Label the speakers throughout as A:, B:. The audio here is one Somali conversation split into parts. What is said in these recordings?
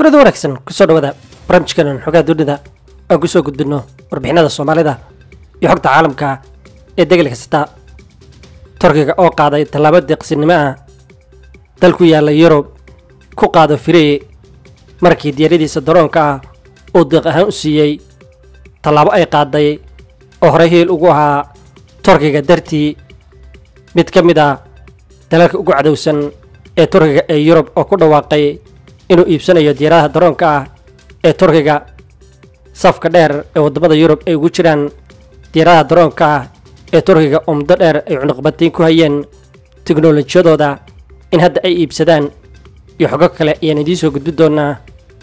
A: kulada wanaagsan kusoo dhawaada barnaamijkeenan xogaha dunida aan kusoo gudbino warbixinada soomaalida iyo xogta caalamka ee degel kasta turkiga oo qaaday tallaabo deeqsinimo ah dal ku yaalla yurub ku qaado firee markii diyaaradiisa daroonka ah uu deeq ahaan u siiyey tallaabo ay qaaday oo horey hiil ugu ahaa turkiga dartii mid ka mid ah dalalka ugu cadowsan ee turkiga ee yurub oo ku dhawaaqay inuu iibsanayo diyaaradaha daroonka ah ee turkiga safka dheer ee waddamada yurub ay ugu jiraan diyaaradaha daroonka ah ee turkiga oo muddo dheer ay cunuqbatayn ku hayeen teknolojiyadooda in hadda ay iibsadaan iyo xogo kale ayaan idiin soo gudbin doonaa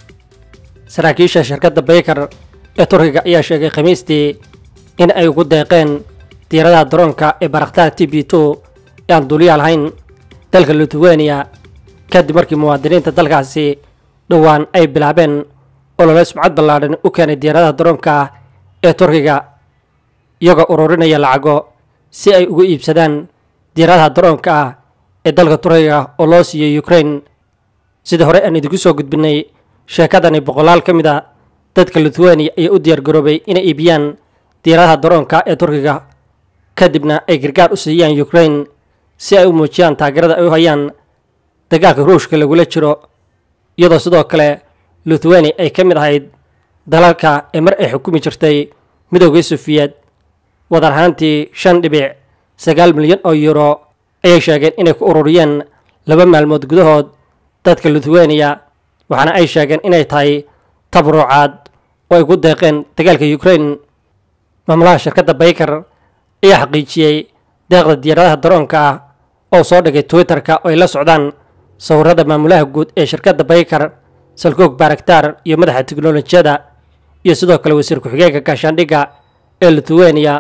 A: saraakiisha shirkadda baykar ee turkiga ayaa sheegay khamiistii in ay ugu deeqeen diyaaradaha daroonka ee baraktaar t b two ee aan duuliya lahayn dalka lithuania kadib markii muwaadiniinta dalkaasi dhowaan ay bilaabeen olole sumcad ballaadhan u keenay diyaaradaha daroonka ah ee turkiga iyagoo ururinaya lacago si ay ugu iibsadaan diyaaradaha daroonka ah ee dalka turkiga oo loo siiyey ukraine sidii hore aan idinku soo gudbinay sheekadani boqolaal ka mid a dadka lithuania ayaa u diyaargaroobay inay iibiyaan diyaaradaha daroonka ee turkiga kadibna ay gargaar u siiyaan ukraine si ay u muujiyaan taageerada ay u hayaan dagaalka ruushka lagula jiro iyadoo sidoo kale lithuania ay ka mid ahayd dalalka ee mar ay xukumi jirtay midoogii sufiyeed wadar ahaantii shan dhibic sagaal milyan oo euro ayay sheegeen inay ku ururiyeen laba maalmood gudahood dadka lithuania waxaana ay sheegeen inay tahay tabruucaad oo ay ku deeqeen dagaalka ukraine maamulaha shirkadda baykar ayaa xaqiijiyey deeqda diyaaradaha daroonka ah oo soo dhigay twitter-ka oo ay la socdaan sawirada maamulaha guud ee shirkadda baykar salkoog baraktar iyo madaxa teknolojiyada iyo sidoo kale wasiir ku-xigeenka gaashaandhigga ee lithuania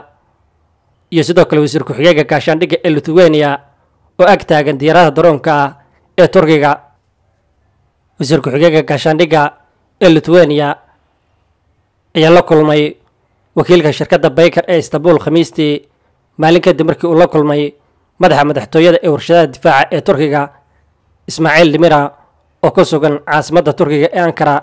A: iyo sidoo kale wasiir ku-xigeenka gaashaandhigga ee lithuania oo ag taagan diyaaradaha daroonka ah ee turkiga wasiir ku-xigeenka gaashaandhigga ee lithuania ayaa la kulmay wakiilka shirkadda baykar ee istanbul khamiistii maalin kadib markii uu la kulmay madaxa madaxtooyada ee warshadaha difaaca ee turkiga ismaaciil dimira oo ku sugan caasimadda turkiga ee ankara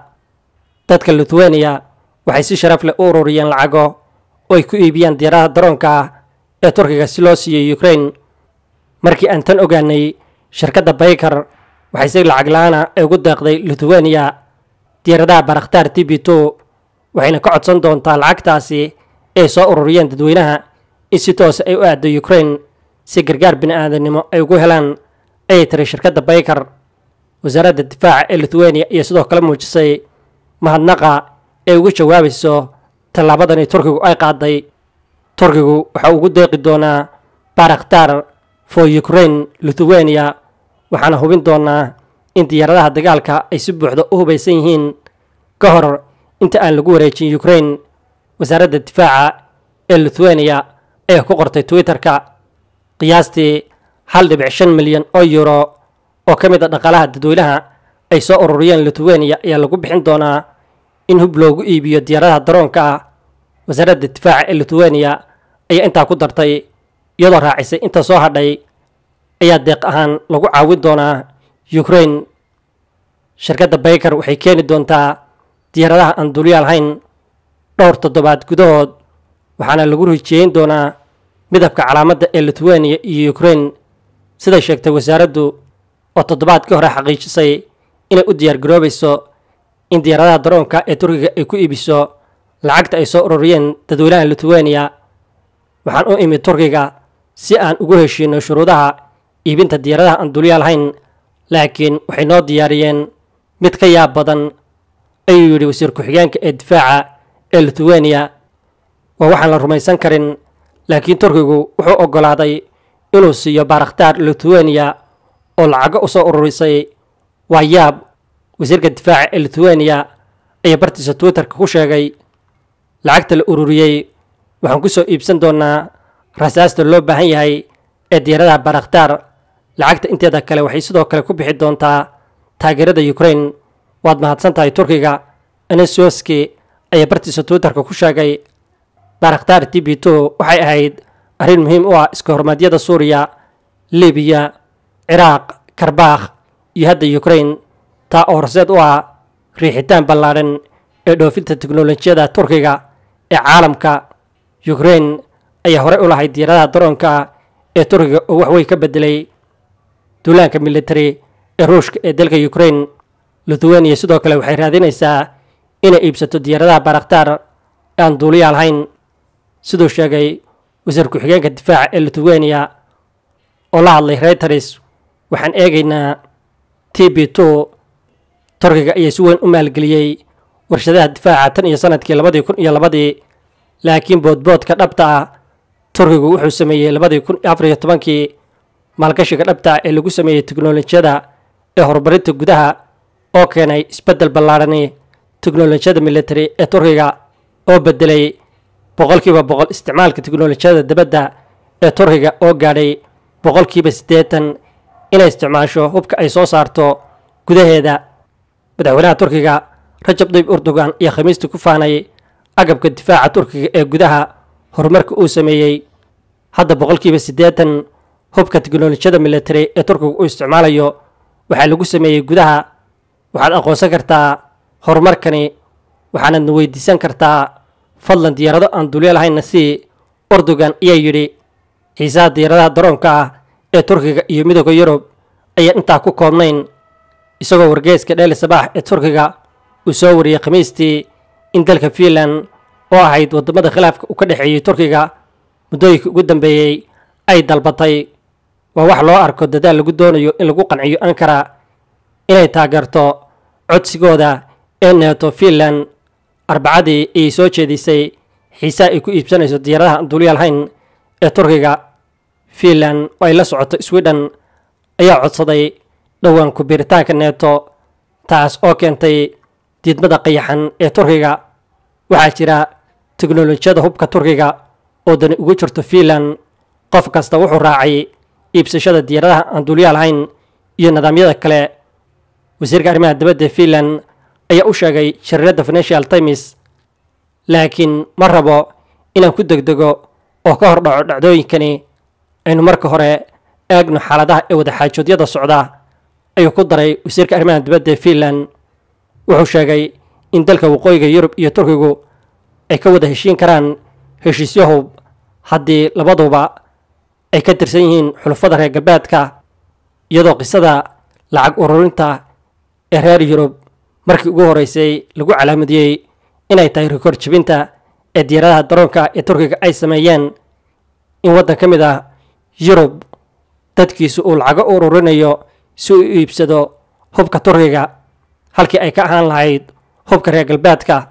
A: dadka lithuania waxay si sharaf leh u ururiyeen lacago oo ay ku iibiyaan diyaaradaha daroonka ah ee turkiga si loo siiyey ukraine markii aan tan ogaanay shirkadda baykar waxay si lacag la-aana ay ugu deeqday lithuania diyaaradaha baraktaar t b two waxayna ka codsan doontaa lacagtaasi ay soo ururiyeen dadweynaha in si toose ay u aaddo ukraine si gargaar bini-aadamnimo ay ugu helaan ayay tiri shirkadda baykar wasaaradda difaaca ee lithuania iyo sidoo kale muujisay mahadnaqa ee ugu jawaabayso tallaabadani turkigu ay qaaday turkigu waxa ugu deeqi doonaa baraktar for ukraine lithuania waxaana hubin doonaa in diyaaradaha dagaalka ay si buuxda u hubaysan yihiin ka hor inta aan lagu wareejin ukraine wasaaradda difaaca ee lithuania ayaa ku qortay twitter-ka qiyaastii hal dhibic shan milyan oo euro oo ka mid a dhaqaalaha dadweynaha ay soo ururiyeen lithuania ayaa lagu bixin doonaa in hub loogu iibiyo diyaaradaha daroonka ah wasaaradda difaaca ee lithuania ayaa intaa ku dartay iyadoo raacisay inta soo hadhay ayaa deeq ahaan lagu caawin doonaa ukraine shirkadda baykar waxay keeni doontaa diyaaradaha aan dulyaal hayn dhowr toddobaad gudahood waxaana lagu rijeeyin doonaa midabka calaamadda ee lithuania iyo ukraine siday sheegtay wasaaraddu oo toddobaadkii hore xaqiijisay inay u diyaargaroobayso in diyaaradaha daroonka ee turkiga ay ku iibiso lacagta ay soo ururiyeen dadweynaha lithuania waxaan u imid turkiga si aan ugu heshiino shuruudaha iibinta diyaaradaha aan dulyaal hayn laakiin waxay noo diyaariyeen mid ka yaab badan ayuu yidhi wasiir ku-xigeenka ee difaaca ee lithuania waa waxaan la rumaysan karin laakiin turkigu wuxuu oggolaaday inuu siiyo baraktaar lithuania oo lacago u soo ururisay waa yaab wasiirka difaaca ee lithuania ayaa bartiisa twitterka ku sheegay lacagta la ururiyey waxaan ku soo iibsan doonaa rasaasta loo baahan yahay ee diyaaradaha baraktaar lacagta inteeda kale waxay sidoo kale ku bixi doontaa taageerada ukraine waad mahadsan tahay turkiga anesoski ayaa bartiisa twitterka ku sheegay baraktaar t b two waxay ahayd arrin muhiim u ah iska hormaadyada suuriya libiya ciraaq karbakh iyo hadda ukraine taa oo horseed u ah riixitaan ballaadhan ee dhoofinta teknolojiyada turkiga ee caalamka ukrain ayaa horey u lahayd diyaaradaha daroonka ee turkiga oo waxwey ka bedelay duulaanka military ee ruushka ee dalka ukrain lithuania sidoo kale waxay raadinaysaa inay iibsato diyaaradaha baraktaar ee aan duuliya lahayn siduu sheegay wasiir ku-xigeenka difaaca ee lithuania oo la hadlay reuters waxaan eegaynaa t b two turkiga ayaa si weyn u maalgeliyey warshadaha difaaca tan iyo sanadkii labadii kun iyo labadii laakiin boodboodka dhabta ah turkigu wuxuu sameeyey labadii kun afar iyo tobankii maalgashiga dhabta ah ee lagu sameeyey teknolojiyada ee horumarinta gudaha oo keenay isbeddel ballaadhani teknolojiyada military ee turkiga oo bedelay boqolkiiba boqol isticmaalka teknolojiyada dabadda ee turkiga oo gaadhay boqolkiiba siddeetan inay isticmaasho hubka ay soo saarto gudaheeda madaxweynaha turkiga rajab dayib erdogan iyo khamiistii ku faanay agabka difaaca turkiga ee gudaha horumarka uu sameeyey hadda boqolkiiba siddeetan hubka teknolojiyada military ee turkiga uu isticmaalayo waxaa lagu sameeyey gudaha waxaad aqoonsan kartaa horumarkani waxaanadna weydiisan kartaa fadlan diyaarado aan dulyo lahaynna si erdogan ayaa yidhi xiisaha diyaaradaha daroonka ah ee turkiga iyo midooda yurub ayaan intaa ku koobnayn isagoo wargeeska dheeli sabaax ee turkiga uu soo wariyey khamiistii in dalka fiinland oo ahayd waddamada khilaafka uu ka dhexeeyey turkiga muddooyinka ugu dambeeyey ay dalbatay waa wax loo arko dadaal lagu doonayo in lagu qanciyo ankara inay taageerto codsigooda ee neeto fiinland arbacadii ayay soo jeedisay xiisaha ay ku iibsanayso diyaaradaha aan duuliya lahayn ee turkiga fiinland oo ay la socoto sweden ayaa codsaday dhowaan ku-biiritaanka neeto taas oo keentay diidmada qayaxan ee turkiga waxaa jira teknolojiyada hubka turkiga oo dani ugu jirto fiinland qof kasta wuxuu raacay iibsashada diyaaradaha aan duuliya lahayn iyo nidaamyada kale wasiirka arrimaha dibadda ee fiinland ayaa u sheegay shariirada financial times laakiin ma rabo inaan ku degdego oo ka hor dhaco dhacdooyinkani aynu marka hore eegno xaaladaha ee wadaxaajoodyada socda ayuu ku daray wasiirka arrimaha dibadda ee fiinland wuxuu sheegay in dalka waqooyiga yurub iyo turkigu ay ka wada heshiin karaan heshiisyo hub haddii labaduba ay ka tirsan yihiin xulufada reer galbeedka iyadoo qisada lacag ururinta ee reer yurub markii ugu horeysay lagu calaamadiyey inay tahay rikoor jebinta ee diyaaradaha daroonka ee turkiga ay sameeyeen in waddan ka mid ah yurub dadkiisu uu lacago u ururinayo si uu iibsado hubka turkiga halkii ay ka ahaan lahayd hubka reer galbeedka